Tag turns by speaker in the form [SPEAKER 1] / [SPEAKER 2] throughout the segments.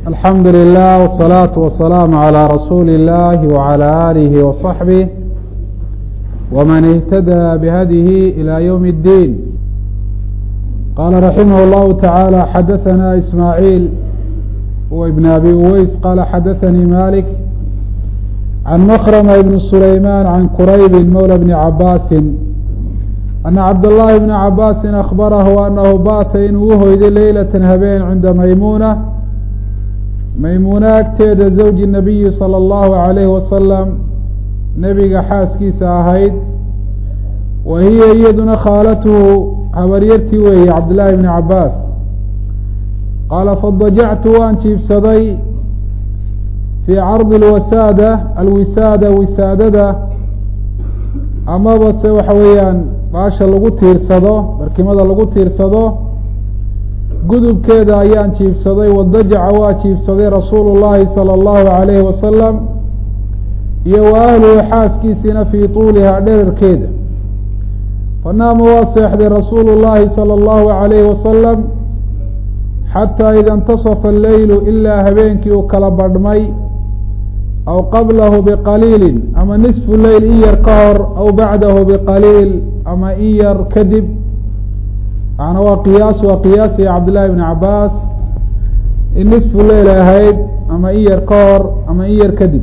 [SPEAKER 1] alxamdu lilah wالsalaaةu wasalaamu عalى rasuuli اllahi wعalى alihi وصaxbih wman اhtadى bhadihi ilى ywm اddiin qala raximah اllahu taعaalى xadaثana ismaaعiil ibn abi uweys qala xadaثanii malik can mkrma ibn sulayman can quraybi mawlى bni cabaasi ana cabdالlahi bna cabaasi akbarahu anahu baata inuu uhoyday leylata habeen cinda maymuna maymuuna agteeda zawji nabiyi salى اllahu عalayhi wasalam nebiga xaaskiisa ahayd wa hiya iyaduna khaalatuhu habaryartii weeye cabdillaahi bni cabaas qaala fadajactu waan jiibsaday fii cardi alwasaada alwisaada wisaadada amaba se waxa weeyaan baasha lagu tiirsado barkimada lagu tiirsado gudubkeeda ayaan jiibsaday wadajaca waa jiibsaday rasuulu llaahi salى اllahu عalayhi wasalam iyo wa ahluhu xaaskiisiina fii tuulihaa dherarkeeda fanaama waa seexday rasuulu llaahi salى اllahu عalayhi wasalam xataa ida intasafa alleylu ilaa habeenkii uu kala badhmay aw qablahu biqaliilin ama nisfu leyl in yar ka hor aw bacdahu biqaliil ama in yar kadib macnaa waa qiyaas waa qiyaasiya cabdillahi bni cabaas in nisfu leyl ahayd ama in yar ka hor ama in yar kadib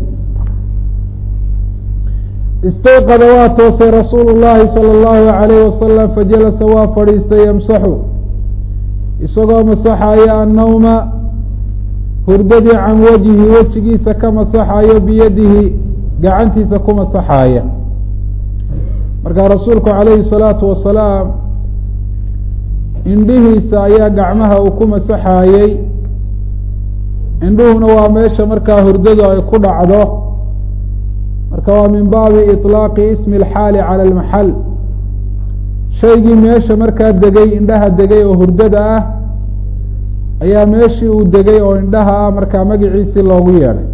[SPEAKER 1] istayqada waa toosay rasuulu llaahi salى اllahu عalayh wasalam fajalasa waa fadhiistay yamsaxu isagoo masaxaya annawma hurdadii can wajhi wejigiisa ka masaxayo biyadihi gacantiisa ku masaxaaya markaa rasuulku calayhi الsalaatu wasalaam indhihiisa ayaa gacmaha uu ku masaxaayey indhuhuna waa meesha markaa hurdadu ay ku dhacdo marka waa min baabi iطlaaqi ismi اlxaali calى اlmaxal shaygii meesha markaa degay indhaha degay oo hurdada ah ayaa meeshii uu degay oo indhaha ah markaa magiciisii loogu yeedhay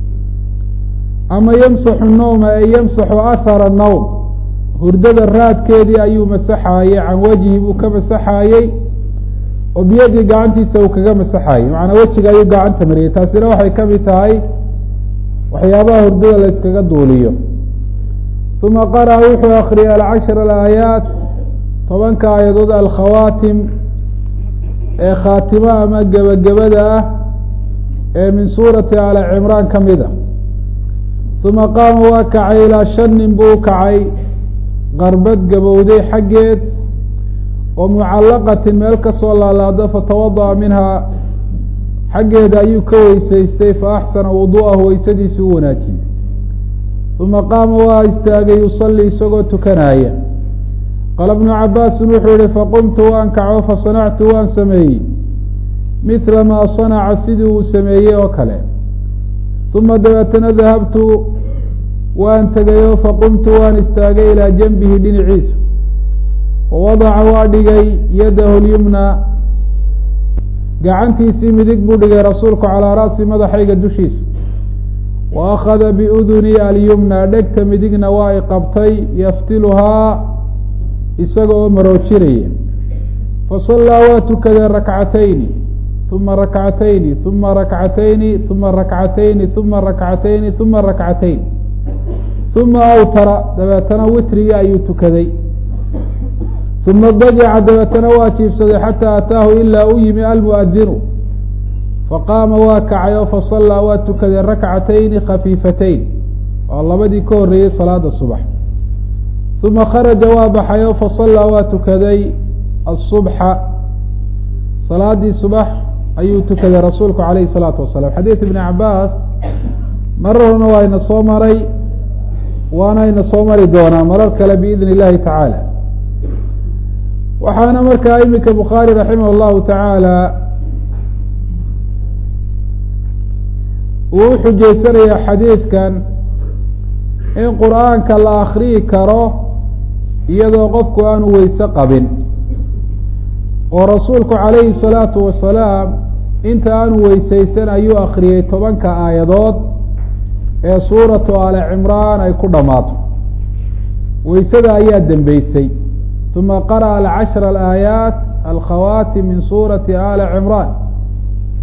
[SPEAKER 1] ama yamsaxu nowma ee yamsaxu ahara nowm hurdada raadkeedii ayuu masaxaayey can wejhi buu ka masaxaayey oo biyadii gacantiisa uu kaga masaxaayey macanaa wejiga ayuu gacanta mariyey taasina waxay ka mid tahay waxyaabaha hurdada la yskaga duuliyo uma qara'a wuxuu akriyay alcashar alaayaat tobanka aayadood alkhawaatim ee khaatimo ama gebagabada ah ee min suurati ali cimraan ka mid a uma qaama waa kacay ilaa shanin buu kacay qarbad gabowday xaggeed oo mucallaqatin meel ka soo laalaado fatawada'a minhaa xaggeeda ayuu ka weysaystay fa axsana wudu'ahu weysadiisi u wanaajiyey uma qaama waa istaagay yusalii isagoo tukanaaya qaala bnu cabaasin wuxuu yihi faqumtu waan kaco fasanactu waan sameeyey mithla maa sanaca sidii uu sameeyey oo kale uma dabeetana dahabtu waan tegayo faqumtu waan istaagay ilaa janbihi dhinaciisa wawadaca waa dhigay yadahu lyumna gacantiisii midig buu dhigay rasuulku calaa ra'si madaxayga dushiisa wa akhada biuduni alyumna dhegta midigna waa i qabtay yaftiluhaa isaga oo maroojinaya fasallaa waa tukadee rakcatayni uma rakcatayni uma rakcatayni uma rakcatayni uma rakcatayni uma rakcatayn uma awtara dabeetana witrigii ayuu tukaday uma dajaca dabeetana waa jiibsaday xataa ataahu ilaa u yimi almuadinu faqaama waa kacay oo fasallaa waa tukaday rakcatayni khafiifatayn oo labadii ka horreeyey salaada subax uma kharaja waa baxay oo fasallaa waa tukaday asubxa salaadii subax ayuu tukaday rasuulku calayhi salaatu wasalaam xadiid ibni cabaas mararna waa ina soo maray waana ina soo mari doonaa marar kale biidn illahi tacaala waxaana markaa iminka bukhaari raximah اllahu tacaala uu uxujeysanayaa xadiidkan in qur'aanka la akriyi karo iyadoo qofku aanu weyse qabin oo rasuulku calayhi الsalaatu wasalaam inta aanu weysaysan ayuu akriyey tobanka aayadood ee suuratu ali cimraan ay ku dhammaato weysada ayaa dembeysay uma qara'a alcashra alaayaat alkhawaati min suurati ali cimraan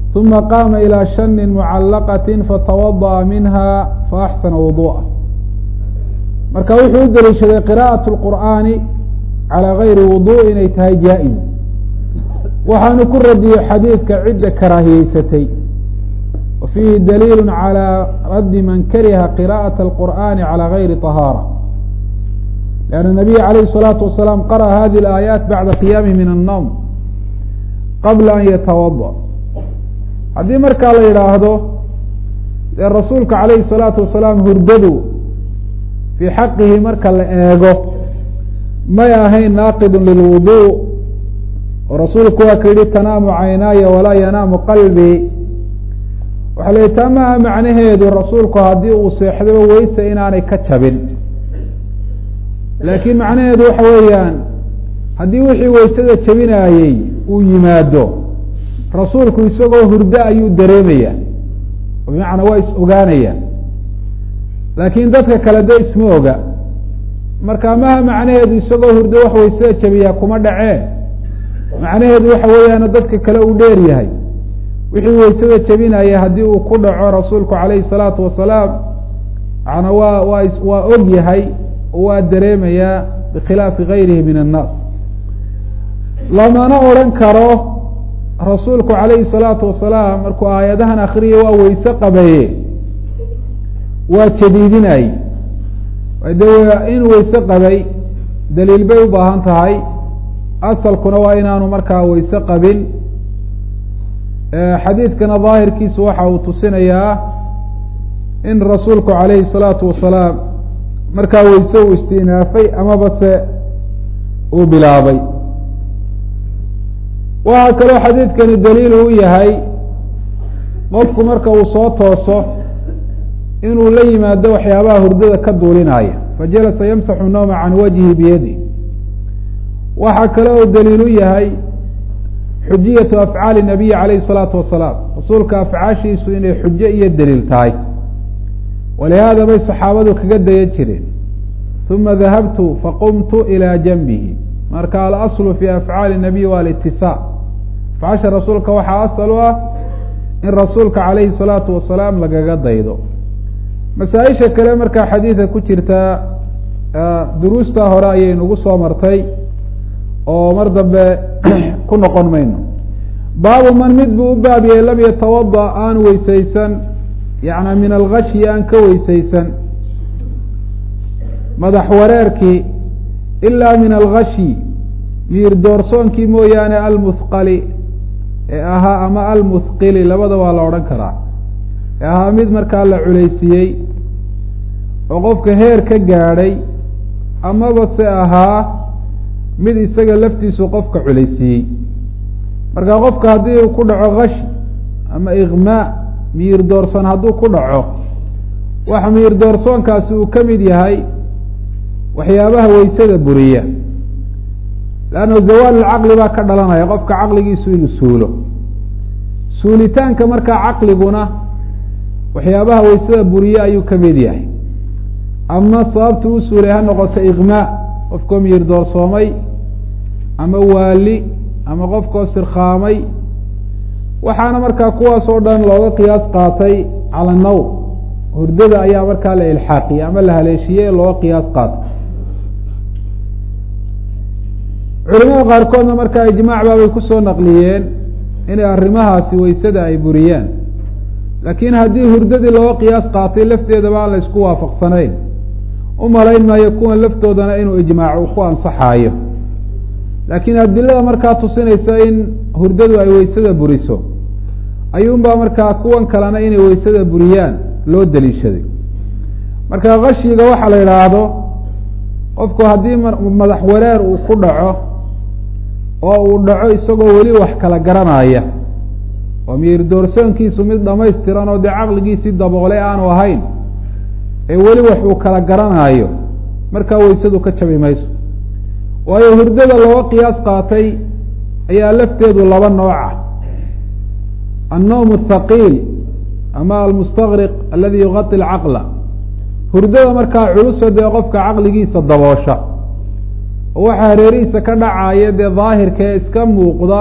[SPEAKER 1] uma qaama ilى shani mucalaqati fatawadaأa minha faaxsana wuduءa marka wuxuu u deliishaday qira'aة اlqur'aani calى gayri wudu inay tahay jaa-iz waxaanu ku radiyey xadiidka cidda karaahiyeysatay wa fiihi daliil calى raddi man kariha qira'aة اlqur'ani calى gayri طahaarة لأn الnabiy عalayه الصalaaةu wasalaam qarأa hadi اlآayaat bacda qiyaami min الnowm qabla an yatawaضأ haddii markaa la yidhaahdo dee rasuulka calayhi الsalaatu wasalaam hurdadu fii xaqihi marka la eego may ahayn naaqidu lilwudu oo rasuulku waa ka yihi tanaamu caynaaya walaa yanaamu qalbii waxaa la yihi taa maaha macnaheedu rasuulku haddii uu seexdaba weyse inaanay ka jabin laakiin macnaheedu waxa weeyaan haddii wixii weysada jabinaayey uu yimaado rasuulku isagoo hurdo ayuu dareemaya bimacnaa waa is ogaanaya laakiin dadka kale de isma oga marka maha macnaheedu isagoo hurdo wax weysada jabiyaa kuma dhacee macnaheedu waxa weeyaana dadka kale uu dheer yahay wixii weysada jabinaya haddii uu ku dhaco rasuulku calayhi salaatu wasalaam macnaa waa waa waa og yahay oo waa dareemayaa bikhilaafi gayrihi min annaas lamana odhan karo rasuulku calayhi salaatu wasalaam markuu aayadahan akriyay waa weyse qabaye waa jadiidinay de in weyse qabay daliil bay u baahan tahay asalkuna waa inaanu markaa weyse qabin xadiidkana daahirkiisu waxa uu tusinayaa in rasuulku calayhi salaatu wasalaam markaa weyse uu istinaafay amaba se uu bilaabay waxaa kaloo xadiidkani daliil u yahay qofku marka uu soo tooso inuu la yimaado waxyaabaha hurdada ka duulinaya fajalasa yamsaxu nawma can wajhi biyadi waxaa kale oo daliil u yahay xujiyatu afcaali nabiyi calayhi salaatu wasalaam rasuulka afcaashiisu inay xujo iyo daliil tahay walihaada bay saxaabadu kaga dayan jireen uma dahabtu faqumtu ilaa janbihi marka alaslu fi afcaali nabiy waa alitisaa afcaasha rasuulka waxaa asal u ah in rasuulka calayhi salaatu wasalaam lagaga daydo masaa-isha kale markaa xadiida ku jirtaa duruustaa hore ayay nagu soo martay oo mar dambe ku noqon mayno baabu man mid buu u baabiyey lam yatawada aan weysaysan yacnaa min algashyi aan ka weysaysan madax wareerkii ilaa min algashyi miir doorsoonkii mooyaane almuthqali ee ahaa ama almuthqili labada waa la odhan karaa ee ahaa mid markaa la culaysiiyey oo qofka heer ka gaadhay amaba se ahaa mid isaga laftiisu qofka culaysiiyey marka qofka haddii uu ku dhaco kashi ama iqmaa miir doorsoon hadduu ku dhaco waxa miir doorsoonkaasi uu ka mid yahay waxyaabaha weysada buriya leanna zawaal lcaqli baa ka dhalanaya qofka caqligiisu inuu suulo suulitaanka markaa caqliguna waxyaabaha weysada buriye ayuu ka mid yahay ama sababta u suulay ha noqoto iqmaa qofkoo miir doorsoomay ama waali ama qofkoo sirkhaamay waxaana markaa kuwaas oo dhan looga qiyaas qaatay cala nawm hurdada ayaa markaa la ilxaaqiyey ama la haleeshiyey looga qiyaas qaatay culimada qaarkoodna markaa ijmaac baabay kusoo naqliyeen inay arrimahaasi weysada ay buriyaan laakiin haddii hurdadii looga qiyaas qaatay lafteedaba aan la isku waafaqsanayn u malayn maayo kuwan laftoodana inuu ijmaac ku ansaxaayo laakiin adilada markaa tusinaysa in hurdadu ay weysada buriso ayuunbaa markaa kuwan kalena inay weysada buriyaan loo daliishaday marka kashiga waxaa la yidhaahdo qofku haddii madax wareer uu ku dhaco oo uu dhaco isagoo weli wax kala garanaya oo miir doorsoonkiisu mid dhamaystiran oo dee caqligiisii daboolay aanu ahayn ee weli wax uu kala garanaayo markaa weysadu ka jabi mayso waayo hurdada looga qiyaas qaatay ayaa lafteedu laba nooca annowm athaqiil ama almustaqriq aladi yuqati alcaqla hurdada markaa culuso dee qofka caqligiisa daboosha oo waxaa hareerihiisa ka dhacaya dee daahirka ee iska muuqda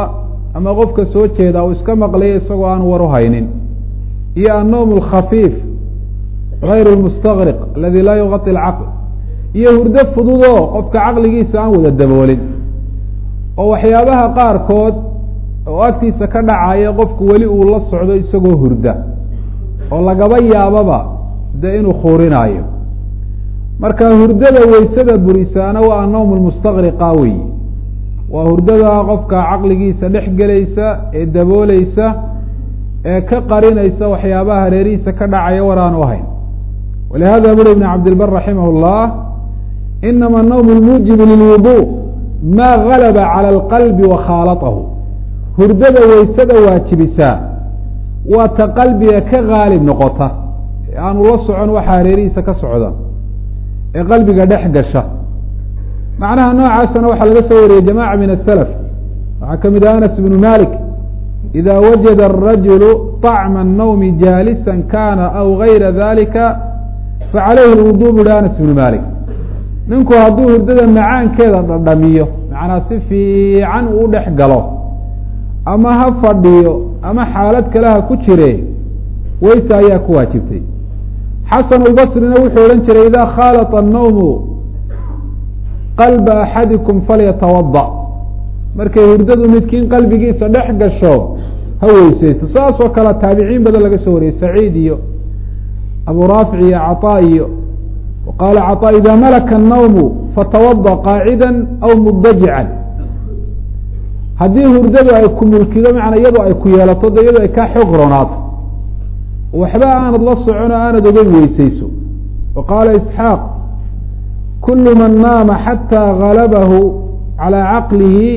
[SPEAKER 1] ama qofka soo jeeda uu iska maqlayo isagoo aan war u haynin iyo annowm alkhafiif gayr lmustaqriq aladi laa yuqati alcaql iyo hurdo fududoo qofka caqligiisa aan wada daboolin oo waxyaabaha qaarkood oo agtiisa ka dhacaya qofku weli uu la socdo isagoo hurda oo lagaba yaababa dee inuu khuurinaayo marka hurdada weysada burisaana waa annowm lmustaqriqa weyi waa hurdada qofka caqligiisa dhex gelaysa ee dabooleysa ee ka qarinaysa waxyaabaha hareerihiisa ka dhacaya war aan u ahayn walihada buri ibn cabdilbar raximah اllah inama nawm lmuujibu lilwudu ma galaba calى alqalbi wa khaalatahu hurdada weysada waajibisaa waa ta qalbiga ka gaalib noqota ee aanu la socon waxa hareerihiisa ka socda ee qalbiga dhex gasha macnaha noocaasana waxaa laga soo wariyey jamaca min asalaf waxaa ka mid ah anas ibnu malik ida wajada arajulu طacma الnawmi jaalisa kana aw gayra dalika facalayhi lwudu buhi anas ibnu malik ninku hadduu hurdada macaankeeda dhadhamiyo macnaa si fiican uu dhex galo ama ha fadhiyo ama xaalad kale ha ku jire weyse ayaa ku waajibtay xasan اlbasrina wuxuu odhan jiray ida khaalط الnawmu qalba axadikum falyatawada markay hurdadu midkiin qalbigiisa dhex gasho ha weyseysto saasoo kale taabiciin badan laga soo wariyey saciid iyo abu raafic iyo caطaa iyo qaala caطaa ida malaka الnawmu fatawada qaacida aw mudajican haddii hurdadu ay ku mulkido macnaa iyadoo ay ku yeelato de iyadoo ay kaa xoog roonaato waxba aanad la socon oo aanad ogeyn weyseyso wa qaala isxaaq kulu man naama xatى galabahu calى caqlihi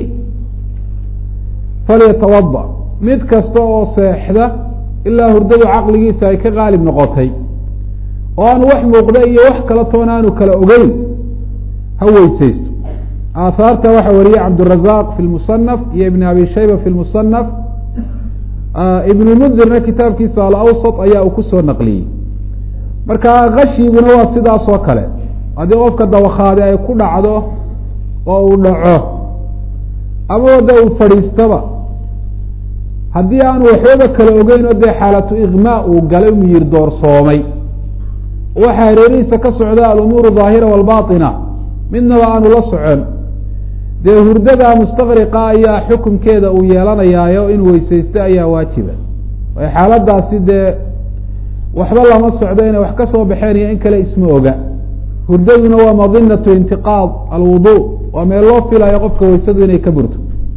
[SPEAKER 1] falyatawada mid kasta oo seexda ilaa hurdadu caqligiisa ay ka qaalib noqotay oo aanu wax muuqda iyo wax kala toon aanu kala ogeyn ha weyseysto aahaarta waxaa wariyey cabdالrazaq fi lmusanaf iyo ibn abi shayba fi lmusanaf ibnu mundirna kitaabkiisa alawsط ayaa uu kusoo naqliyey marka kashiguna waa sidaas oo kale haddii qofka dawakhaade ay ku dhacdo oo uu dhaco ama wada uu fadhiistaba haddii aanu waxbaba kala ogeyn oo dee xaalatu iqmaa uu galay miyir doorsoomay waxa hareerihiisa ka socda alumuuru daahira walbaطina midnaba aanu la socon dee hurdada mustaqriqa ayaa xukunkeeda uu yeelanayaayo in weyseysto ayaa waajiba waayo xaaladaasi dee waxba lama socdo inay wax ka soo baxeen iyo in kale isma oga hurdaduna waa madinatu intiqaad alwudu waa meel loo filayo qofka weysadu inay ka burto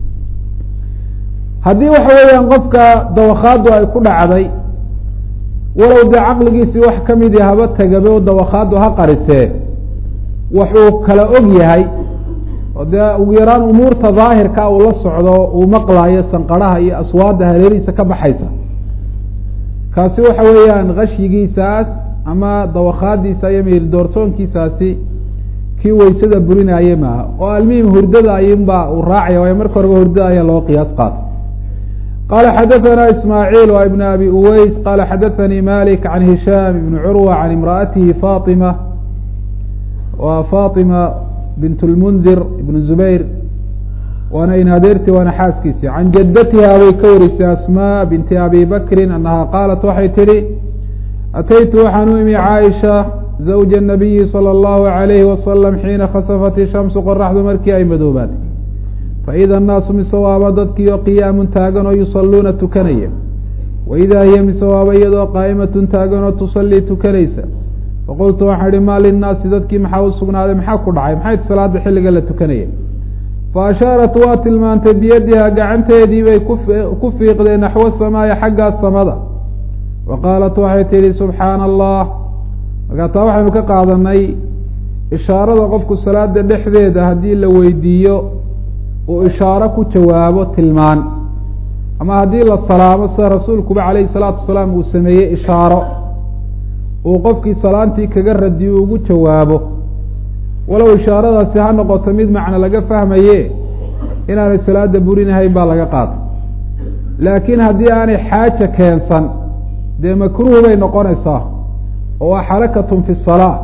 [SPEAKER 1] haddii waxa weeyaan qofka dawakhaadu ay ku dhacday walow dee caqligiisii wax kamidi haba tagabe o dawakhaadu ha qarisee wax uu kala og yahay oo dee ugu yaraan umuurta daahirka uu la socdo uu maqlaayo sanqaraha iyo aswaadda hareerihiisa ka baxaysa kaasi waxa weeyaan kashyigiisaas ama dawakhaadiisa iyo miyir doorsoonkiisaasi kii weysada burinaaye maaha oo almuhim hurdada ayunbaa uu raacaya waayo marka horeba hurdada ayaa loo qiyaas qaatay qala xadaثna ismaaعiil wa ibn abi uweys qala xadaثanii malik can hishaam ibn curwa can imraأatihi faطima wa faطima bint اlmundir ibn zubayr waana in adeerti waana xaaskiisi can jadatiha bay ka warisay asma binti abi bakri anaha qaalat waxay tihi ataytu waxaan u imi caaisha zawja الnabiyi salى اllahu عalayhi wasalam xiina khasafat ishamsu qoraxdu markii ay madoobaatay faida annaasu mise waaba dadkiio qiyaamun taagan oo yusaluuna tukanaya waidaa hiya mise waaba iyadoo qaa'imatun taagan oo tusallii tukanaysa faqultu waxaan ihi maa linnaasi dadkii maxaa u sugnaaday maxaa ku dhacay maxay salaada xilliga la tukanaya fa ashaarat waa tilmaantay biyadiha gacanteedii bay ku fiiqdeen naxwo samaaya xaggaa samada wa qaalat waxay tidhi subxaana allah markaa taa waxaynu ka qaadanay ishaarada qofku salaada dhexdeeda haddii la weydiiyo uu ishaaro ku jawaabo tilmaan ama haddii la salaamo sida rasuulkuba calayhi salaatu wasalaam uu sameeyey ishaaro uu qofkii salaantii kaga radiyo ugu jawaabo walow ishaaradaasi ha noqoto mid macno laga fahmaye inaanay salaada burinahayn baa laga qaatay laakiin haddii aanay xaaja keensan dee makruuh bay noqonaysaa oo waa xarakatun fi salaa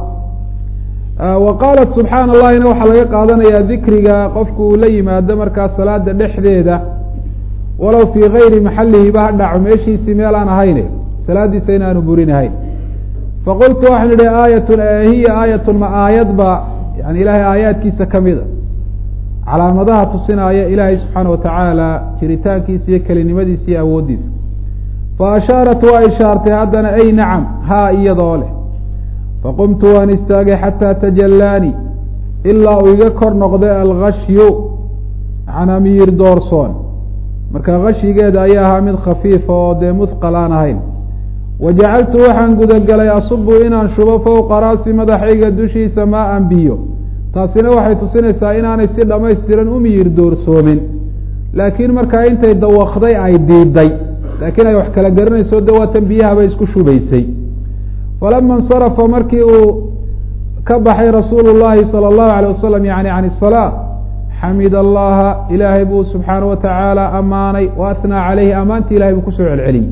[SPEAKER 1] wa qaalat subxaana allahina waxaa laga qaadanayaa dikriga qofku uu la yimaado markaa salaada dhexdeeda walow fii gayri maxalihiba ha dhaco meeshiisii meel aan ahayne salaadiisa inaanu burinahayn faqultu waxaan idhi aayatun hiya aayatun ma aayadba yani ilaahay aayaadkiisa kamida calaamadaha tusinaya ilaahay subxaana watacaala jiritaankiisa iyo kelinimadiisa iyo awooddiisa fa ashaarat waa ishaartay haddana ay nacam haa iyadoo leh faqumtu waan istaagay xataa tajallaani ilaa uu iga kor noqday algashyu macnaa miyir doorsoon marka gashigeeda ayaa ahaa mid khafiifa oo dee muthqal aan ahayn wa jacaltu waxaan gudagelay asubu inaan shubo fowqa raasi madaxayga dushiisa maa an biyo taasina waxay tusinaysaa inaanay si dhammaystiran u miyir doorsoomin laakiin markaa intay dawakday ay diiday laakiin ay wax kala garanayso de waatan biyahaba isku shubaysay falama insarafa markii uu ka baxay rasuulu llahi sala allahu alayh wasalam yani can isalaa xamid allaha ilaahay buu subxaana wa tacaala ammaanay wa atnaa caleyhi ammaantii ilahay buu kusoo celceliyey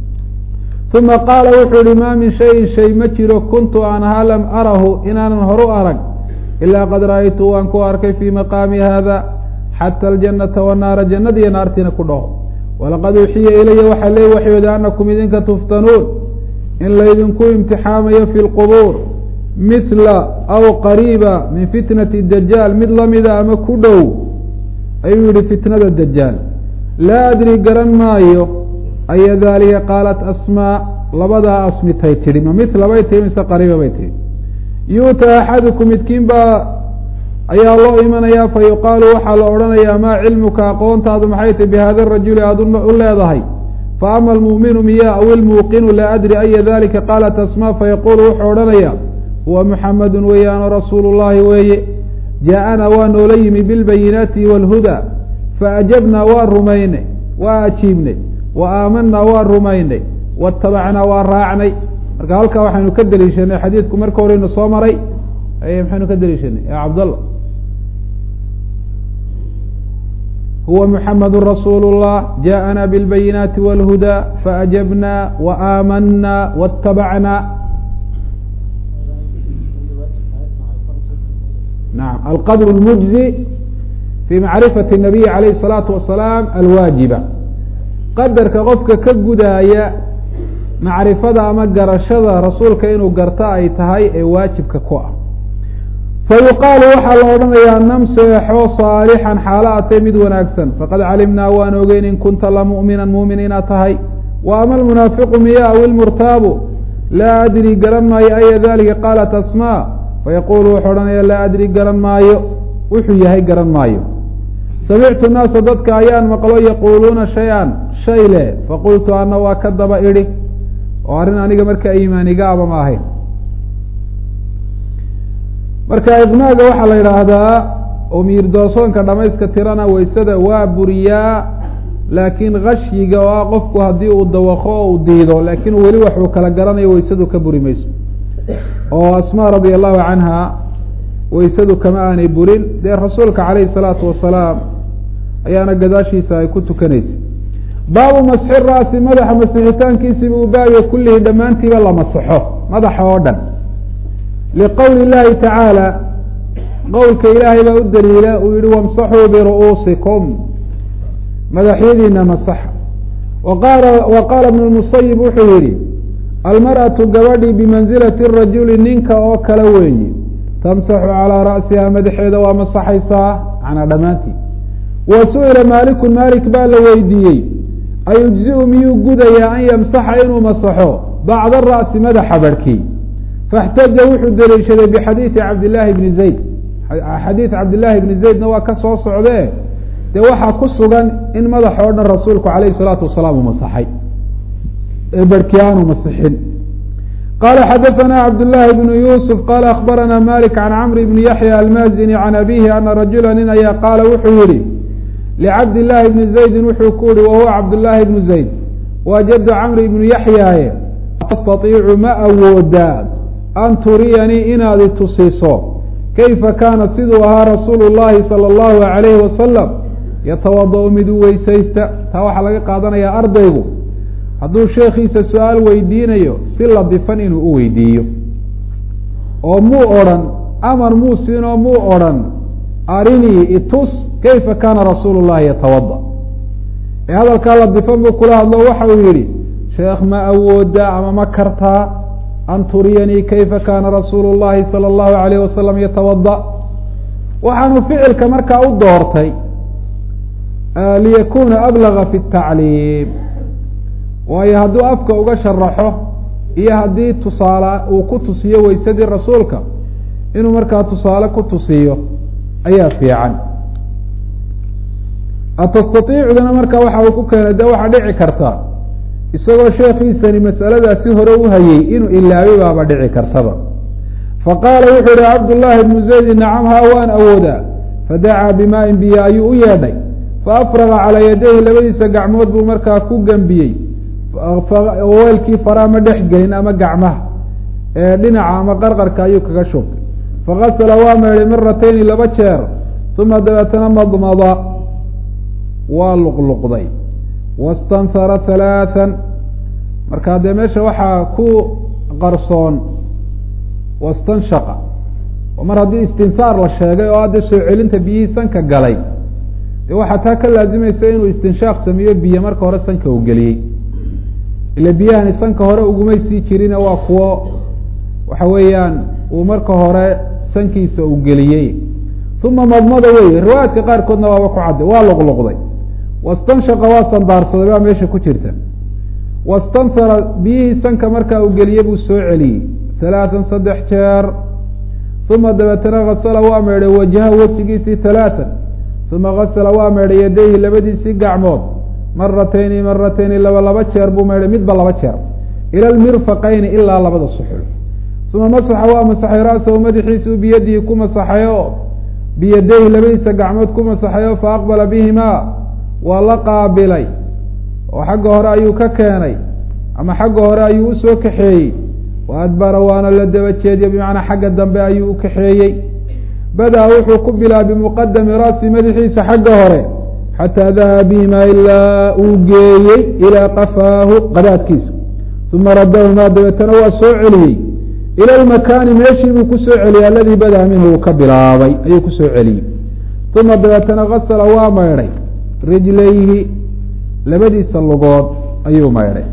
[SPEAKER 1] uma qaala wuxuu yihi maa min shayin shay ma jiro kuntu aan ahaa lam arahu inaanan horu arag ilaa qad ra'aytu waan ku arkay fii maqaami hada xata aljanata wanaara jannadiiyo naartiina ku dhaho walaqad uxiya ilaya waxaa lee waxyooda anakum idinka tuftanuun in laydinku imtixaamayo fi lqubuur mithla aw qariiba min fitnati dajaal mid lamida ama ku dhow ayuu yihi fitnada dajaal laa adri garan maayo aya daalika qaalat asmaa labadaa asmitay tidhi ma mithla bay tihi mise qariiba bay tihi yuuta axadukum midkiin baa ayaa loo imanayaa fa yuqaalu waxaa la odhanayaa maa cilmuka aqoontaadu maxay tahi bihada rajuli aada u leedahay faama almu'minu miya aw ilmuuqinu laa adri aya dalika qaalat asmaa fayaqulu wuxuu odhanaya huwa muxamadu weeyaano rasuulu llahi weeye jaa-ana waa noola yimi bilbayinaati wاlhuda faajabnaa waa rumaynay waa ajiibnay wa aamanaa waa rumaynay waاtabacnaa waa raacnay marka halkaa waxaynu ka deliishanay xadiidku marka horeynu soo maray maxaynu ka deliishanay ya cabdallah huwa muxamadu rasuulu اllah jaaءana biاlbayinaati wاlhuda faajabna waaamanaa waاtabacna naam alqadr اlmujzi fi macrifati الnabiyi alayh الsalaatu wasalaam alwaajiba qadarka qofka ka gudaaya macrifada ama garashada rasuulka inuu garto ay tahay ee waajibka ku ah fa yuqaalu waxaa la odhanayaa nam seexo saalixan xaalo atay mid wanaagsan faqad calimnaa waan ogeyn in kunta la mu'minan muumin inaad tahay wa ama almunaafiqu miya aw ilmurtaabu laa adri garan maayo aya dalika qaalat asmaa fayaqulu wuxuu odhanaya laa adri garan maayo wuxuu yahay garan maayo samictu naasa dadka ayaan maqlo yaquuluuna shay-an shay le faqultu ana waa ka daba idhi oo arrin aniga markaa iimaanigaaba ma ahayn marka iqnaaga waxaa la yidhaahdaa oo miirdoosoonka dhamayska tirana waysada waa buriyaa laakiin khashyiga oo ah qofku haddii uu dawaqo oo uu diido laakiin weli waxuu kala garanayo waysadu ka buri mayso oo asmaa radia allahu canha waysadu kama aanay burin dee rasuulka calayhi salaatu wasalaam ayaana gadaashiisa ay ku tukanaysay baabu masxi ra'si madaxa masixitaankiisiba uu baabiya kullihi dhammaantiiba la masaxo madaxa oo dhan liqowli llahi tacaala qowlka ilaahay baa u daliila uu yihi wamsaxuu biru'uusikum madaxyadiina masaxa waqaala wa qaala ibnu lmusayib wuxuu yihi almar'atu gabadhii bimansilati rajuli ninka oo kale weeyi tamsaxu calaa ra'siha madaxeeda waa masaxaysaa macnaa dhammaantii wa su-ila maalikun maalik baa la weydiiyey ayujziu miyuu gudayaa an yamsaxa inuu masaxo bacda ra'si madaxa barhkii faاxtaja wuxuu deliishaday bixadiidi cabdillaahi bni zayd xadiid cabdillaahi bni zaydna waa ka soo socdee dee waxaa ku sugan in madax oo dhan rasuulku calayhi salaatu wasalaam uu masaxay ee barhkii aanu masixin qala xadaثna cabdالlahi bn yusuf qala akbarana malik can camr bni yaxya almazini can abihi ana rajula nin ayaa qaala wuxuu yihi licabdillaahi bni zaydin wuxuu ku yihi wahuwa cabdillaahi bnu zayd waa jadu camri bnu yaxyaaye tastaiicu ma awoodaa an turiyanii inaad itusiso kayfa kaana siduu ahaa rasuulu llahi salى اllahu alayhi wasalam yatawada-u mid u weysaysta taa waxaa laga qaadanayaa ardaygu hadduu sheekhiisa su-aal weydiinayo si ladifan inuu u weydiiyo oo muu odrhan amar muu siinoo muu odrhan arinii itus kayfa kaana rasuulu llahi yatawada ee hadalkaa la difan buu kula hadlo waxa uu yihi sheekh ma awooda ama ma kartaa an turiyanii kayfa kaana rasuulu llahi salى اllahu alayh wasalam yatawada waxaanu ficilka markaa u doortay liyakuna ablaga fi الtacliim waayo hadduu afka uga sharaxo iyo haddii tusaale uu ku tusiyo weysadii rasuulka inuu markaa tusaale ku tusiyo ayaa fiican atastaiicduna markaa waxa uu ku keenay de waxaa dhici karta isagoo sheekiisani masaladaasi hore u hayey inuu ilaabay baaba dhici kartaba faqaala wuxuu yihi cabdullaahi bnu zaydi nacam haa waan awoodaa fadacaa bimaain biyo ayuu u yeedhay faafraga calaa yadayhi labadiisa gacmood buu markaa ku gembiyey weelkii faraa ma dhex gelin ama gacmaha ee dhinaca ama qarqarka ayuu kaga shubtay fakasala waa meedhay miratayni laba jeer uma dabeetana madmada waa luqluqday wastanhara halaathan markaa dee meesha waxaa ku qarsoon wastanshaqa oo mar haddii istinhaar la sheegay oo hadda soo celinta biyihii sanka galay dee waxaa taa ka laazimaysa inuu istinshaaq sameeyo biyo marka hore sanka uu geliyey ila biyahani sanka hore ugumay sii jirine waa kuwo waxa weeyaan uu marka hore sankiisa uu geliyey uma madmada wey riwaayaadka qaarkoodna waaba ku cadday waa luqluqday wastanshaqa waa sandaarsaday baa meesha ku jirta wastanhara biyihii sanka markaa uu geliyey buu soo celiyey halaatan saddex jeer uma dabeetana kasala waa meedhay wajha wejigiisii halaatan uma kasala waa meedhay yadayhi labadiisii gacmood maratayni maratayni laba laba jeer buu meedhay midba laba jeer ila lmirfaqayni ilaa labada suxul uma masaxa waa masaxay ra'sahu madaxiisuu biyadihi ku masaxayo biyadayhi labadiisa gacmood ku masaxayo fa aqbala bihimaa waa la qaabilay oo xagga hore ayuu ka keenay ama xagga hore ayuu usoo kaxeeyey wa adbara waana la daba jeediye bimacnaa xagga dambe ayuu u kaxeeyey badaa wuxuu ku bilaa bimuqadami ra'si madaxiisa xagga hore xataa dahaba bihimaa ilaa uu geeyey ilaa qafaahu qadaadkiisa uma radahumaa dabeetana waa soo celiyey ila lmakaani meeshii buu kusoo celiyey aladii badaa minhu uu ka bilaabay ayuu kusoo celiyey uma dabeetana kasala waa maydhay rijlayhi labadiisa lugood ayuu maydhay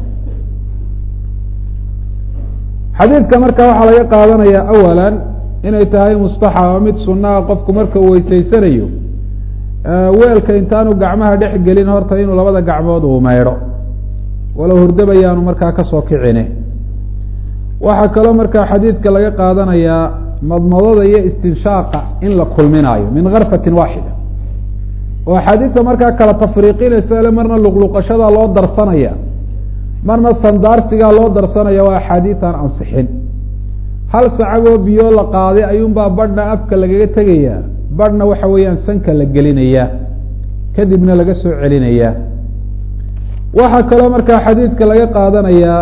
[SPEAKER 1] xadiidka marka waxaa laga qaadanaya awalan inay tahay mustaxaba mid sunaa qofku marka uu weyseysanayo weelka intaanu gacmaha dhex gelin horta inuu labada gacmood uu maydho walow hurdabayaanu markaa kasoo kicine waxaa kaloo markaa xadiidka laga qaadanayaa madmadada iyo istinshaaqa in la kulminaayo min karfatin waaxida oo axaadiista markaa kala tafriiqinaysa ile marna luqluqashadaa loo darsanaya marna sandaarsigaa loo darsanaya waa axaadiisan ansixin hal sacaboo biyo la qaaday ayuunbaa badhna afka lagaga tegayaa badhna waxa weeyaan sanka la gelinayaa kadibna laga soo celinayaa waxaa kaloo markaa xadiidka laga qaadanayaa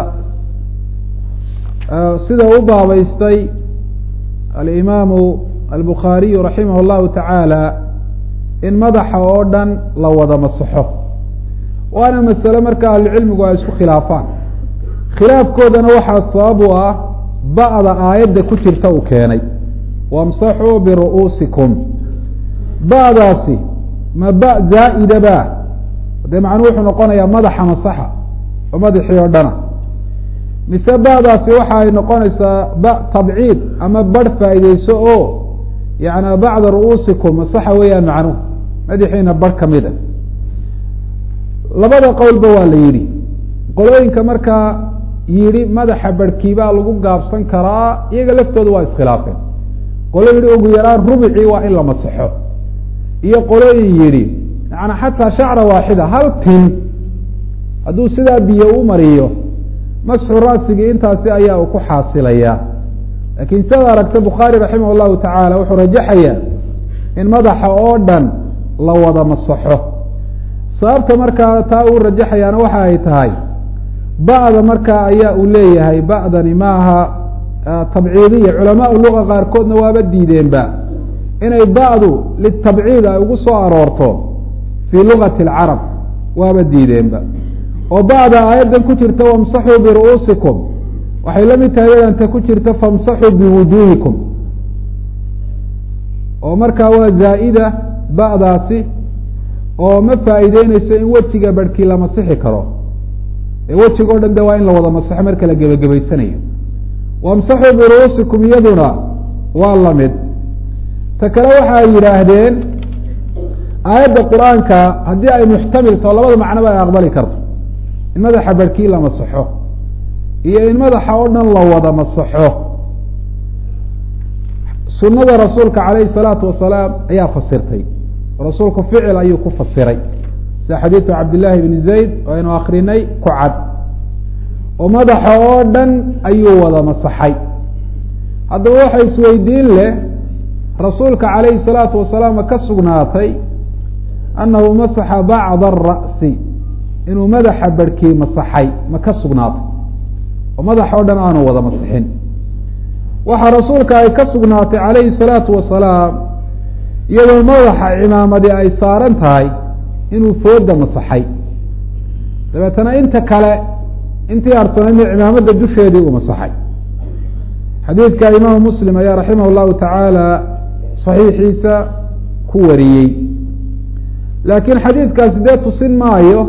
[SPEAKER 1] sida u baabeystay alimaamu albukhaariyu raximah llahu tacaala in madaxa oo dhan la wada masaxo waana masale marka ahlucilmigu ay isku khilaafaan khilaafkoodana waxaa sabab u ah ba'da aayadda ku jirta uu keenay wamsaxuu biru'uusikum ba'daasi ma ba zaa'ida ba dee macnuu wuxuu noqonayaa madaxa masaxa oo madaxii oo dhana mise ba'daasi waxa ay noqonaysaa ba tabciid ama barh faa'iideyso oo yana bacda ru'uusikum masaxa weeyaan macnuhu madaxiina barh ka mid a labada qowlba waa la yidhi qolooyinka markaa yidhi madaxa barhkiibaa lagu gaabsan karaa iyaga laftooda waa iskhilaafeen qolo yidhi ugu yaraan rubicii waa in la masaxo iyo qolooyin yidhi yaani xataa shacra waaxida hal tin hadduu sidaa biyo u mariyo masxu ra'sigii intaasi ayaa uu ku xaasilaya laakiin sidaad aragta bukhaari raximah llahu tacaala wuxuu rajaxayaa in madaxa oo dhan la wada masaxo sababta markaa taa uu rajaxayaana waxa ay tahay ba'da markaa ayaa uu leeyahay ba'dani maaha tabciidiya culamaa luga qaarkoodna waaba diideenba inay ba'du litabciid ay ugu soo aroorto fii lugati alcarab waaba diideenba oo ba'da aayaddan ku jirta wamsaxuu biru'uusikum waxay la mid tahay yadanta ku jirta famsaxuu biwujuuhikum oo markaa waa zaa'ida ba'daasi oo ma faa'iideyneyso in wejiga barhkii la masixi karo ee wejiga o dhan de waa in la wada masaxo marka la gebagabaysanayo wamsaxuu biruusikum iyaduna waa lamid ta kale waxa ay yidhaahdeen aayadda qur-aanka haddii ay muxtamil taho labada macnoba ay aqbali karto in madaxa barhkii la masaxo iyo in madaxa oo dhan la wada masaxo sunada rasuulka calayhi salaatu wasalaam ayaa fasirtay rasuulku ficil ayuu ku fasiray sida xadiidu cabdillaahi bni zayd oo aynu akrinay ku cad oo madaxa oo dhan ayuu wada masaxay haddaba waxa isweydiin leh rasuulka calayhi salaatu wasalaam ma ka sugnaatay annahu masaxa bacda ara'si inuu madaxa barhkii masaxay ma ka sugnaatay oo madaxa o dhan aanu wada masixin waxaa rasuulka ay ka sugnaatay calayhi salaatu wasalaam iyadoo madaxa cimaamadi ay saaran tahay inuu fooda masaxay dabeetana inta kale intii harsanayna cimaamada dusheedii uu masaxay xadiidka imaamu muslim ayaa raximah llahu tacaala saxiixiisa ku wariyey laakiin xadiidkaasi dee tusin maayo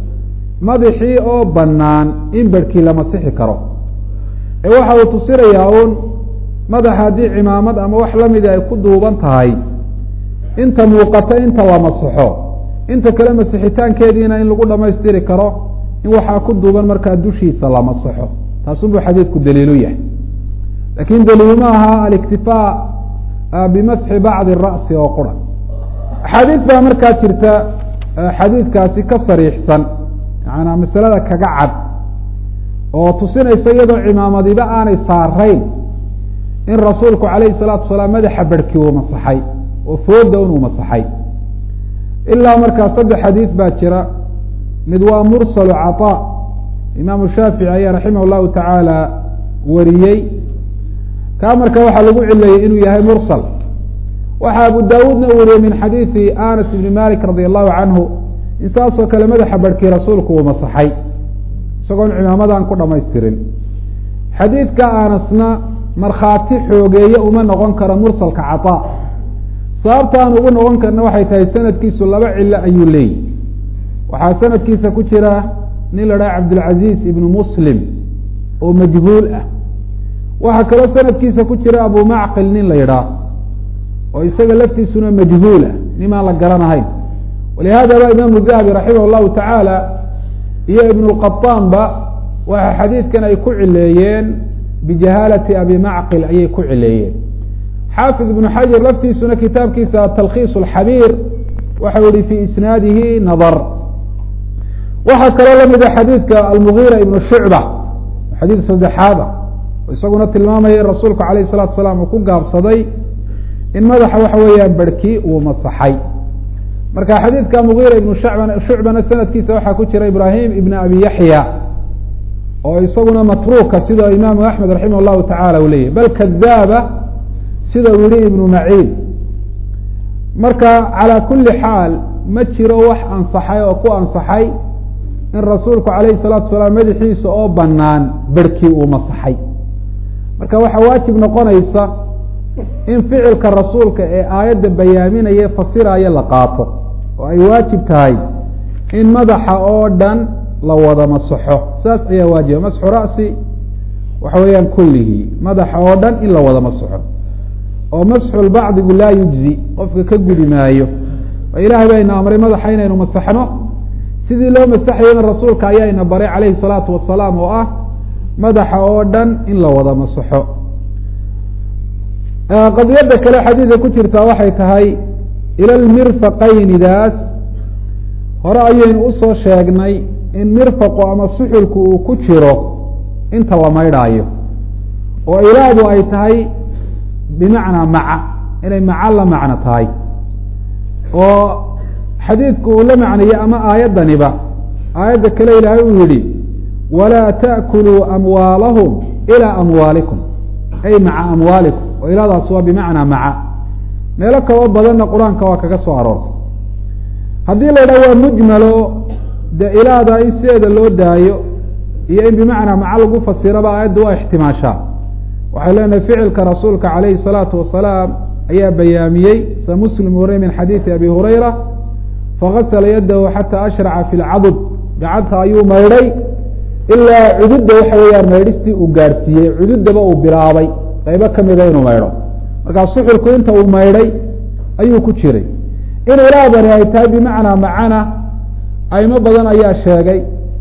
[SPEAKER 1] madaxii oo bannaan in barhkii la masixi karo ee waxa uu tusinayaa uun madaxa haddii cimaamad ama wax lamida ay ku duuban tahay inta muuqata inta la masaxo inta kale masixitaankeediina in lagu dhamaystiri karo in waxaa ku duuban markaa dushiisa la masaxo taasunbuu xadiidku daliilu yahay lakin daliil ma aha aliktifaa bimasxi bacdi ra'si oo qura axaadiid baa markaa jirta xadiidkaasi ka sariixsan yaana masalada kaga cad oo tusinaysa iyadoo cimaamadiba aanay saarayn in rasuulku calayhi salaatu wasalaam madaxa barhkii uu masaxay oo fooda unuu masaxay ilaa markaa saddex xadiid baa jira mid waa mursalu caطaa imaamu shaafici ayaa raximah llahu tacaala wariyey kaa marka waxaa lagu cileeyey inuu yahay mursal waxaa abu daawuudna uu wariyey min xadiidi anas ibni malik radi allahu canhu in saasoo kale madaxa barhkii rasuulku uu masaxay isagoon cimaamadan ku dhamaystirin xadiidka anasna markhaati xoogeeye uma noqon karo mursalka caطaa sababta aan ugu noqon karna waxay tahay sanadkiisu laba cilo ayuu leeyihi waxaa sanadkiisa ku jira nin la dhaha cabdilcaziz ibnu muslim oo majhuul ah waxaa kaloo sanadkiisa ku jira abu macqil nin la yidhaah oo isaga laftiisuna majhuul ah nimaan la garanahayn walihadaba imaamu dahabi raximah llahu tacaala iyo ibnu lqaطaanba waxa xadiidkan ay ku cileeyeen bijahaalati abi macqil ayay ku cileeyeen xaafid ibnu xajar laftiisuna kitaabkiisa talkhiis alxabiir waxau yihi fi isnaadihi nadar waxaa kaloo lamida xadiidka almugiira ibnu shucba xadiid saddexaad ah oo isaguna tilmaamaya in rasuulku alayh الsalatu asalaam uu ku gaabsaday in madaxa waxa weeyaan barhkii uu masaxay marka xadiidka mugiira ibnu shacban shucbana sanadkiisa waxaa ku jira ibrahim ibn abi yaxya oo isaguna matruuka sida imaamu axmed raximah llahu tacala u leyahy bal kadaaba sida uu yihi ibnu maciin marka calaa kuli xaal ma jiro wax ansaxay oo ku ansaxay in rasuulku alayhi salaatu salaam madaxiisa oo banaan berhkii uu masaxay marka waxaa waajib noqonaysa in ficilka rasuulka ee aayadda bayaaminaya fasiraya la qaato oo ay waajib tahay in madaxa oo dhan la wada masaxo saas ayaa waajiba masxu ra'si waxa weeyaan kullihi madaxa oo dhan in la wada masaxo oo masxulbacdigu laa yujzi qofka ka gudi maayo oo ilahay baa ina amray madaxa inaynu masaxno sidii loo masaxayana rasuulka ayaa ina baray calayhi salaatu wasalaam oo ah madaxa oo dhan in la wada masaxo qadiyadda kale xadiidka ku jirtaa waxay tahay ila lmirfaqaynidaas hore ayaynu usoo sheegnay in mirfaqu ama suxulku uu ku jiro inta la maydhaayo oo ilaadu ay tahay bimacnaa maca inay maca la macno tahay oo xadiidku uu la macnaye ama aayaddaniba aayadda kale ilaahay uu yihi walaa ta'kuluu amwaalahum ilaa amwaalikum ay maca amwaalikum oo ilaadaas waa bimacnaa maca meelo kaloo badanna qur-aanka waa kaga soo aroortay haddii la yidhaha waa mujmalo dee ilaada in sideeda loo daayo iyo in bimacnaa maca lagu fasiraba aayadda waa ixtimaashaa waxay leenahay ficilka rasuulka calayhi salaatu wasalaam ayaa bayaamiyey sa muslim warey min xadiidi abi hurayra fagasla yadahu xataa ashraca fi lcadud gacanta ayuu maydhay ilaa cududda waxa weeyaan maydhistii uu gaadhsiiyey cududaba uu bilaabay qaybo kamida inuu maydho markaa suxulku inta uu maydhay ayuu ku jiray in ilaadani ay tahay bimacnaa macana aimo badan ayaa sheegay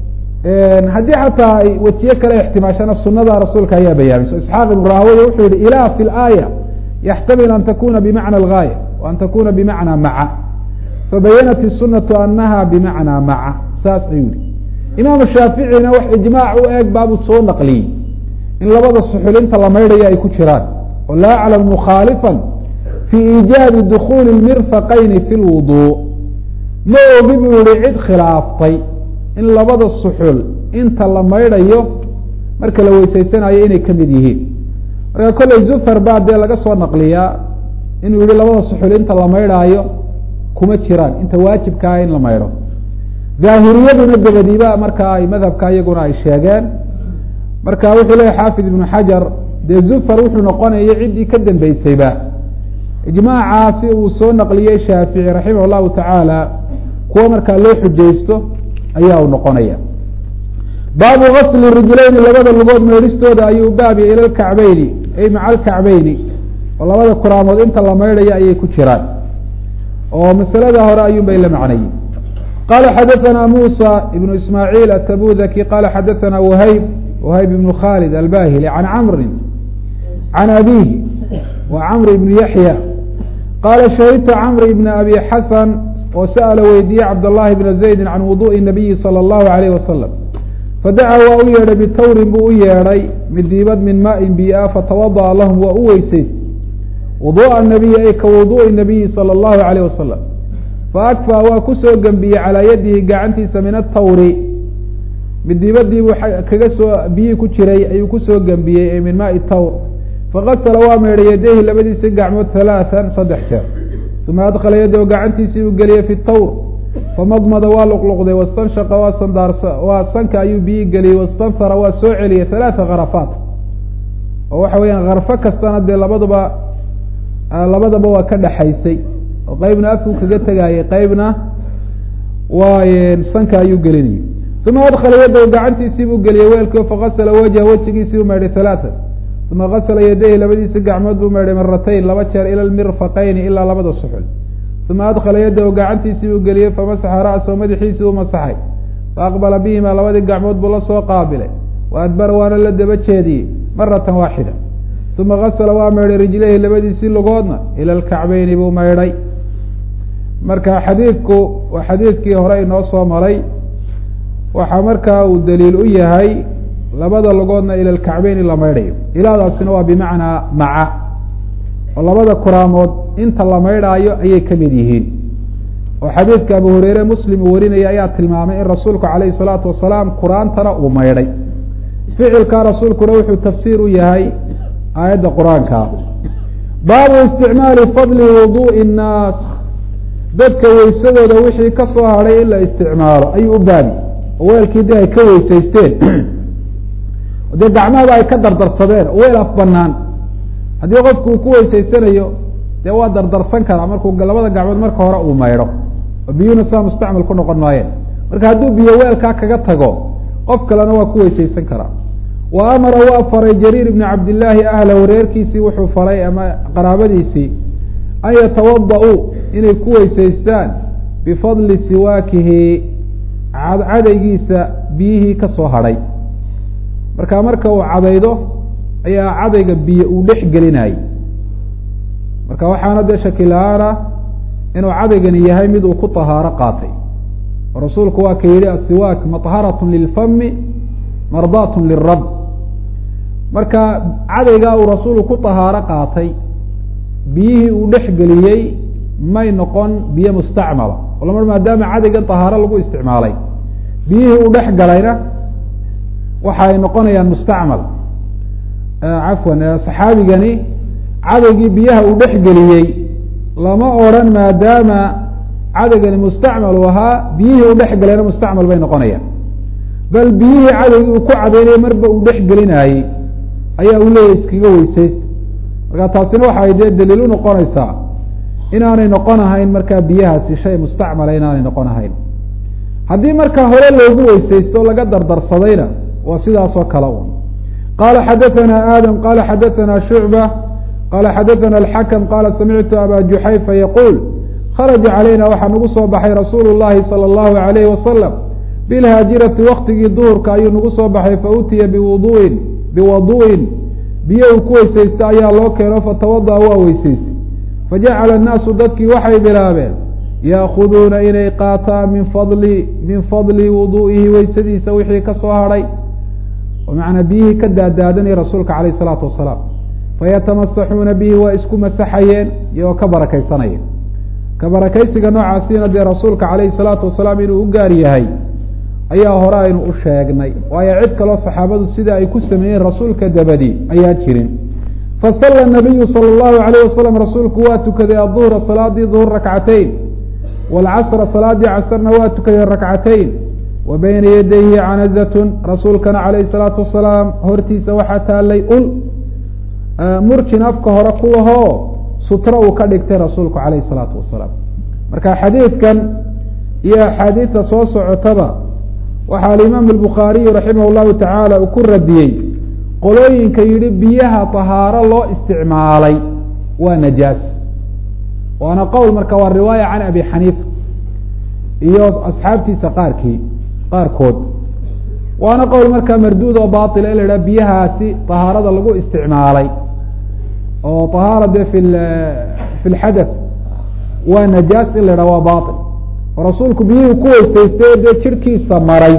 [SPEAKER 1] haddii xataa ay wejiye kale ixtimaashana sunada rasuulka ayaa bayaamiso isxaaq ibnu rahawey wuxuu yihi ilah fi laaya yaxtamil an takuna bimacna algaaya wa an takuna bimacna maca fabayanat isunatu anaha bimacnaa maca saas ayuu yihi imaamu shaaficina wax ijmaac u eeg baabuu soo naqliyey in labada suxulinta la maydhaya ay ku jiraan oo laa aclam mukhaalifan fi iijaabi dukuli mirfaqayni fi lwudu ma ogi buu yihi cid khilaaftay in labada suxul inta la maydhayo marka la weysaysanayo inay kamid yihiin marka kolley zufar baa dee laga soo naqliyaa inuu yihi labada suxul inta la maydhaayo kuma jiraan inta waajibkaa in la maydho daahiriyaduna dabadiiba markaa ay madhabka iyaguna ay sheegeen marka wuxuu leeyahy xaafid ibnu xajar dee zufar wuxuu noqonaya ciddii ka dambeysayba ijmaacaasi uu soo naqliyey shaafici raximah llahu tacaala kuwa markaa loo xujaysto ayaa uu noqonaya baabu gasli rijlayni labada lugood maydhistooda ayuu baabiya ila lkacbeyni ay maca alkacbeyni oo labada kuraamood inta la maydhaya ayay ku jiraan oo masalada hore ayuun bay la macnayey qala xadaثna musa ibnu ismaaعiil atabudaki qala xadaثna whayb whayb ibnu khalid albahili can camri can abihi wa camr ibn yaxya qala shahidtu camr ibn abi xasan oo sa'ala weydiiyey cabdالlahi bna zaydi can wuduءi الnabiyi salى اllahu عalayh wasalam fadaca waa u yeedhay bitawrin buu u yeedhay midiibad min maaءin biah fatawadaأa lahum waa u weysaystay wuduءa nabiyi ay ka wuduءi nabiyi salى اllahu عalayh wasalam faakfaa waa kusoo gembiyey calaa yadihi gacantiisa min atawri midiibadiibuu kaga soo biyihii ku jiray ayuu kusoo gembiyey ee min maai tawr fakasala waa meedhay yadayhi labadiisi gacmood halaaan saddex jeer uma adkhala yadahu gacantiisii uu geliyey fi tawr famadmada waa luqluqday wastanshaqa waa sandaarsa waa sanka ayuu biyii geliyey wastanfara waa soo celiyey halaata kharafaat oo waxa weeyaan karfo kastana dee labadaba labadaba waa ka dhexaysay oo qeybna afku kaga tegaayay qeybna waa sanka ayuu gelinayay uma adkhala yadahu gacantiisii buu geliyey weelkii fakasala wajha wejigiisii buu maydhay halaatan uma kasala yadayhi labadiisi gacmood buu maydhay maratayn laba jeer ila lmirfaqayni ilaa labada suxul uma adkhala yadahu gacantiisii buu geliyey famasaxa ra'sahu madaxiisii uu masaxay faaqbala bihima labadii gacmood buu la soo qaabilay wa adbara waana la daba jeediyey maratan waaxida uma kasala waa maydhay rijlayhi labadiisii lugoodna ila lkacbeyni buu maydhay marka xadiidku waa xadiidkii hore inoo soo maray waxaa markaa uu daliil u yahay labada lugoodna ila lkacbeyni la maydhayo ilaadaasina waa bimacnaa maca oo labada kuraamood inta la maydhaayo ayay ka mid yihiin oo xadiidka abu hureyre muslim uu warinaya ayaa tilmaamay in rasuulku calayhi salaatu wasalaam kuraantana uu maydhay ficilka rasuulkuna wuxuu tafsiir u yahay aayadda qur-aanka baabu isticmaali fadli wuduءi الnaas dadka weysadooda wixii ka soo hadhay in la isticmaalo ayuu u baabi oo weelkii de ay ka weysaysteen dee gacmahaba ay ka dardarsadeen oo weel af banaan haddii qofku uu ku weysaysanayo dee waa dardarsan karaa markuu labada gacmood marka hore uu maydho oo biyuhuna saa mustacmal ku noqon maayeen marka hadduu biyo weelkaa kaga tago qof kalena waa ku weysaysan karaa wa amara waa faray jariir ibni cabdillaahi ahlahu reerkiisii wuxuu faray ama qaraabadiisii an yatawada-uu inay ku weysaystaan bifadli siwaakihi cadaygiisa biyihii ka soo hadhay marka marka uu cadaydo ayaa cadayga biyo uu dhex gelinayay marka waxaana dee shaki la-aana inuu cadaygani yahay mid uu ku tahaaro qaatay oo rasuulku waa ka yihi asiwaak maطharatun lilfami mardaatun lirab marka cadaygaa uu rasuulku ku tahaaro qaatay biyihii uu dhex geliyey may noqon biyo mustacmala oo lama maadaama cadaygan tahaaro lagu isticmaalay biyihii uu dhex galayna waxa ay noqonayaan mustacmal cafwan saxaabigani cadaygii biyaha uu dhex geliyey lama odran maadaama cadaygani mustacmal uu ahaa biyihii uu dhex galayna mustacmal bay noqonayaan bal biyihii cadaygii uu ku cadaynaya marba uu dhex gelinaayey ayaa uu leeyahy iskaga weysaysta marka taasina waxa ay dee daliil u noqonaysaa inaanay noqon ahayn markaa biyahaasi shay mustacmala inaanay noqon ahayn haddii markaa hore loogu weysaysto laga dardarsadayna waa sidaas oo kale un qala xadaثna adam qala xadaثna shucba qala xadaثna اlxakm qala samictu aba juxayfa yaquul kharaja calayna waxaa nagu soo baxay rasuulu اllahi salى اllahu alayhi wasalam bilhaajirati waktigii duhurka ayuu nagu soo baxay fautiya biwuduin biwadu'in biyo uu ku weysaysta ayaa loo keeno fatawadaأ waa weysaystay fajacala الnaasu dadkii waxay bilaabeen yaakuduuna inay qaataan min fadli min fadli wudu'ihi weysadiisa wixii ka soo hadhay manaa biyihii ka daadaadanaya rasuulka alayh الsalaatu wasalaam fayatamasaxuuna bihi waa isku masaxayeen iyagoo ka barakaysanaya ka barakaysiga noocaasina dee rasuulka calayhi الsalaatu wasalaam inuu u gaar yahay ayaa hore aynu u sheegnay waayo cid kaloo saxaabadu sida ay ku sameeyeen rasuulka dabadi ayaa jirin fasala nabiyu salى اllahu alayh wasalam rasuulku waa tukaday aduhra salaadii duhur rakcatayn wاlcasra salaadii casrna waa tukaday rakcatayn wa bayna yadayhi canazatun rasuulkana calayhi salaatu wasalaam hortiisa waxaa taalay ul murjin afka hore kuwahoo sutro uu ka dhigtay rasuulku calayhi salaatu wasalaam marka xadiidkan iyo axaadiidta soo socotaba waxaa alimaam albukhaariyu raximah llahu tacaala uu ku radiyey qolooyinka yidhi biyaha tahaaro loo isticmaalay waa najaas waana qowl marka waa riwaaya can abi xaniifa iyo asxaabtiisa qaarkii qaarkood waana qowl markaa marduud oo baila in la idhaha biyahaasi tahaarada lagu isticmaalay oo tahaara dee fi fi lxadath waa najaas in la idhaha waa bail oo rasuulku biyihii ku weysaystay dee jirhkiisa maray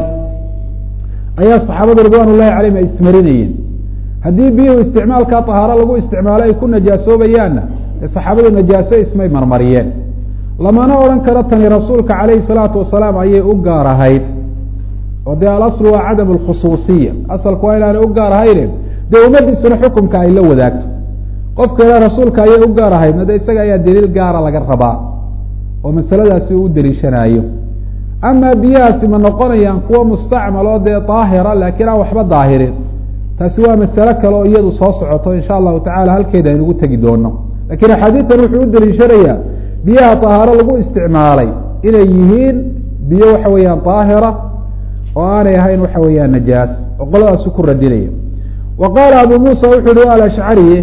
[SPEAKER 1] ayaa saxaabada ridwan ullahi calayhim ay ismarinayeen haddii biyuhu isticmaalkaa tahaaro lagu isticmaalo ay ku najaasoobayaanna dee saxaabadu najaaso ismay marmariyeen lamana odhan karo tani rasuulka calayhi salaatu wasalaam ayay u gaar ahayd oo dee alaslu waa cadam alkhusuusiya asalku waa inaanay u gaar ahayne dee ummadiisuna xukumka ay la wadaagto qofka ila rasuulka ayay u gaar ahaydna de isaga ayaa daliil gaara laga rabaa oo masaladaasi uu u daliishanayo amaa biyahaasi ma noqonayaan kuwo mustacmal oo dee daahira laakiin aan waxba daahirin taasi waa masalo kale oo iyadu soo socoto insha allahu tacala halkeeda aynugu tegi doono lakiin axaadiidan wuxuu u daliishanayaa biyaha tahaaro lagu isticmaalay inay yihiin biyo waxa weeyaan daahira oo aanay ahayn waxa weeyaan najaas oo qoladaasu ku radinaya wa qaala abu muusa wuxu uhi alashcari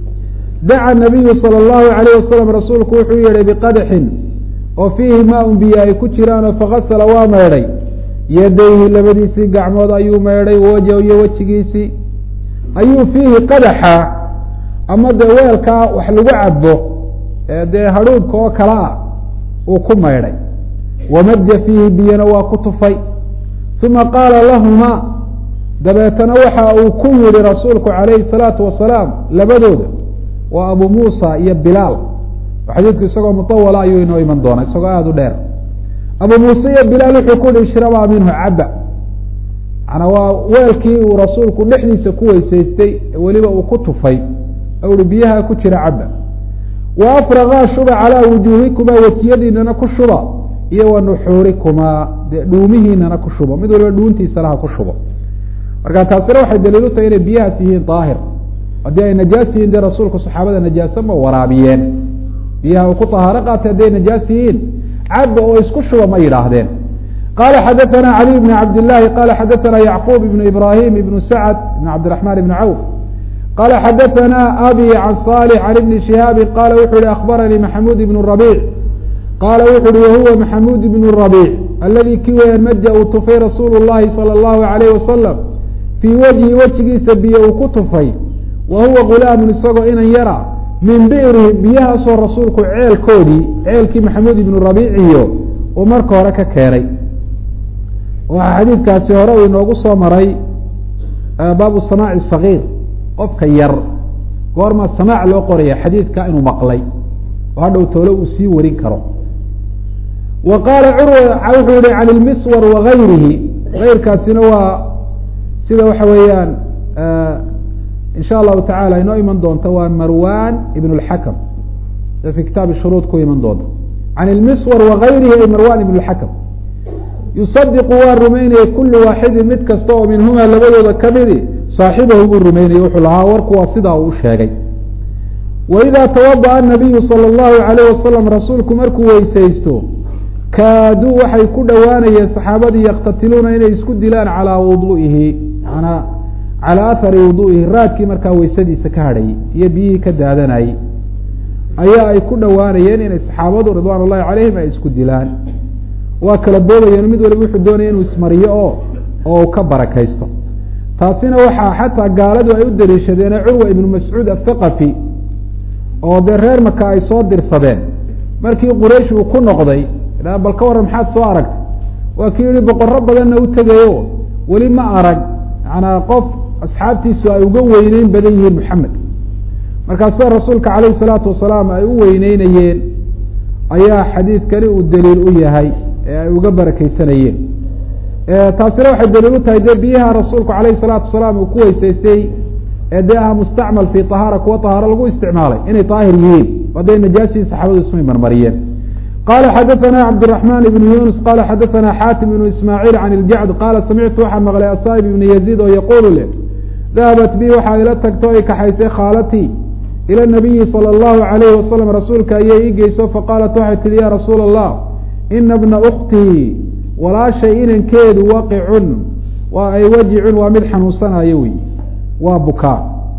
[SPEAKER 1] daca nabiyu salى اllahu alayh wasalam rasuulku wuxuu yihi biqadxin oo fiihi maaun biyo ay ku jiraanoo fakasala waa meedhay yadayhi labadiisii gacmood ayuu meedhay wajh iyo wejigiisii ayuu fiihi qadaxa ama dee weelkaa wax lagu cabo dee hadhuubka oo kale ah uu ku maydhay wamaja fiihi biyana waa ku tufay uma qaala lahuma dabeetana waxa uu ku yihi rasuulku calayhi salaatu wasalaam labadooda waa abu muusa iyo bilaal xadiidku isagoo mutawala ayuu inoo iman doona isagoo aada u dheer abu muuse iyo bilaal wuxuu ku hi ishrabaa minhu caba manaa waa weelkii uu rasuulku dhexdiisa ku weysaystay weliba uu ku tufay uhi biyaha ku jira caba wa afragaa shuba calaa wujuuhikumaa wejiyadiinana ku shuba iyo wa nuxuurikumaa dee dhuumihiinana ku shubo mid waliba dhuuntiisa laha ku shubo marka taasina waxay daliil u tahay inay biyahaas yihiin daahir haddii ay najaas yihiin dee rasuulku saxaabada najaasa ma waraabiyeen biyaha uu ku tahaaro qaatay hadday najaas yihiin caba oo isku shuba ma yidhaahdeen qala xadaثna caliي bn cabd لlahi qala xadaثna yacqub ibn ibrahim ibn sacd ibn cabdiرaحman ibn cawf qala xadaثna abi can صالح can ibni شihaabi qala wuxu uhi akbaranii maxamud ibn رabiع qala wuxu uhi wahuwa maxamud ibn رabiع aladi ki weyaan maja uu tufay rasuulu الlahi salى الlahu عalayh wasalam fii wajhi wejigiisa biyo uu ku tufay wa huwa gulaamu isagoo inan yara min bi'rihi biyahaasoo rasuulku ceelkoodii ceelkii maxamuud ibnu rabiiciyo uu marka hore ka keenay waxaa xadiidkaasi hore uu inoogu soo maray baabu samaaci sagiir qofka yar goormaa samaac loo qoraya xadiidka inuu maqlay oo hadhow toole uu sii warin karo wa qaala curwa wuxuu yihi can ilmiswar wagayrihi gayrkaasina waa sida waxa weeyaan in sha allahu tacala inoo iman doonta waa marwan ibn اlxakam ee fi kitaabi shuruud ku iman doonta can ilmiswar wagayrihi ay marwan ibn اlxakam yusadiqu waa rumeynaya kulu waaxidin mid kasta oo minhuma labadooda kamidi saaxibahu buu rumeynaya wuxuu lahaa warku waa sidaa uu sheegay waidaa tawadaأa الnabiyu salى اllahu عalayh wasalam rasuulku markuu weysaysto kaaduu waxay ku dhowaanayeen saxaabadii yaktatiluuna inay isku dilaan calaa wuduihi manaa calaa ahari wuduihi raadkii markaa weysadiisa ka hadhayay iyo biyihii ka daadanayay ayaa ay ku dhowaanayeen inay saxaabadu ridwaan ullahi calayhim ay isku dilaan waa kala boobayeen mid waliba wuxuu doonaya inuu ismariyo oo oo ka barakaysto taasina waxaa xataa gaaladu ay u daliishadeen curwa ibnu mascuud athaqafi oo dee reer maka ay soo dirsadeen markii quraysh uu ku noqday bal ka warran maxaad soo aragtay waa kii yihi boqorro badanna u tegayo weli ma arag manaa qof asxaabtiisu ay uga weyneyn badan yihiin moxamed markaa sida rasuulka calayhi salaatu wasalaam ay u weyneynayeen ayaa xadiidkani uu daliil u yahay ee ay uga barakeysanayeen taasina waxay daliil u tahay dee biyaha rasuulku calayhi salaatu wasalaam uu ku weysaystay ee dee aha mustacmal fi tahaara kuwa tahaaro lagu isticmaalay inay daahir yihiin hadday najaasihii saxaabadu ismay marmariyeen qala xadaثna cabdالرaحman ibn yunus qala xadaثna xatim ibn ismaaعiil can اljacd qaala samictu waxaa maqlay asaib ibn yaziid oo yaquulu leh dahabat bi waxaa ila tagto ay kaxaysay khaalatii ilى nabiyi salى اllahu عalayhi wasalam rasuulka ayay ii geyso faqaalat waxay tihi ya rasuula الlah ina bna uktii walaashay inankeedu waqicun waa ay wajicun waa mid xanuunsanayo wey waa bukaa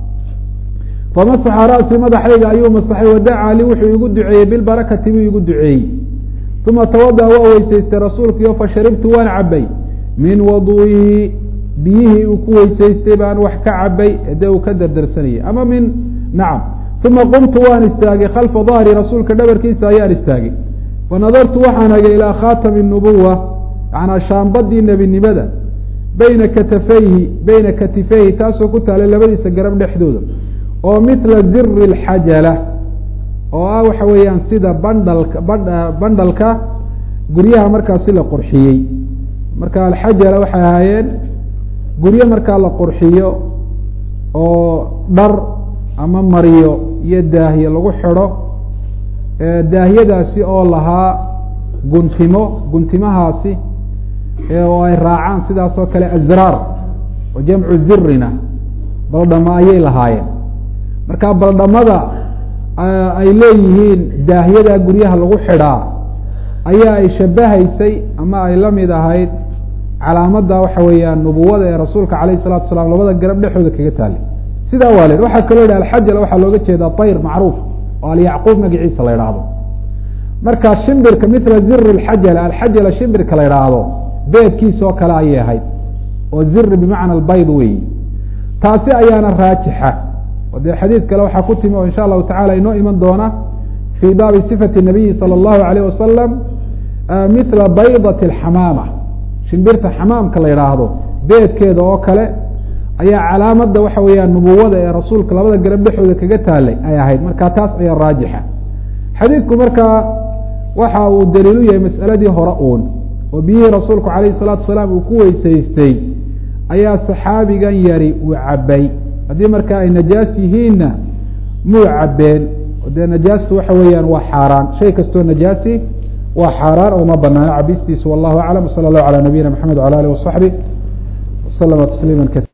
[SPEAKER 1] famasaxa ra'sii madaxayga ayuu masaxay wadacaa li wuxuu igu duceeyey bilbarakati buu igu duceeyey uma tawada'a waa weysaystay rasuulkiio fasharibtu waan cabay min waduihi biyihii uu ku weysaystay baan wax ka cabay dee uu ka dardarsanayay ama min nacam uma qumtu waan istaagay khalfa dahri rasuulka dhabarkiisa ayaan istaagay fanadartu waxaan hagay ilaa khaatami nubuwa yanaa shaambadii nebinimada bayna katafayhi beyna katifayhi taasoo ku taalay labadiisa garab dhexdooda oo mila ziri اlxajala oo ah waxa weeyaan sida bandhalka bandhalka guryaha markaasi la qurxiyey marka alxajala waxay ahaayeen guryo markaa la qurxiyo oo dhar ama mariyo iyo daahye lagu xidho daahyadaasi oo lahaa guntimo guntimahaasi oo ay raacaan sidaas oo kale azraar oo jamcu zirina baldhama ayay lahaayeen marka baldhamada ay leeyihiin daahyada guryaha lagu xidhaa ayaa ay shabahaysay ama ay la mid ahayd calaamadda waxa weeyaan nubuwada ee rasuulka calayh salatu asalaam labada garab dhexooda kaga taalay sidaa waa le waxaa kaloo yidhi alxajala waxaa looga jeedaa tayr macruuf oo alyacquub magaciisa la idhaahdo marka shimbirka mila ziri alxajala alxajala shimbirka la idhaahdo beedkiisa oo kale ayay ahayd oo ziri bimacna albayd weyi taasi ayaana raajixa o dee xadiid kale waxaa ku timi oo insha allahu tacala inoo iman doona fii baabi sifati nabiyi salى اllahu alayh wasalam mila baydati alxamaama shimbirta xamaamka la idhaahdo beedkeeda oo kale ayaa calaamada waxa weeyaan nubuwada ee rasuulka labada garab dhexooda kaga taalay ay ahayd marka taas ayaa raajixa xadiidku markaa waxa uu daliilu yahay mas'aladii hore uun oo biyihii rasuulku calayhi salaatu salaam uu ku weysaystay ayaa saxaabigan yari uu cabay haddii markaa ay najaas yihiinna muu cabeen dee najaastu waxa weeyaan waa xaaraan shay kastoo najaasi waa xaaraan oo ma banaano cabistiisu wallahu aclam wsala allahu calaa nabiyina maxamed wala alih wasaxbi waslama tasliima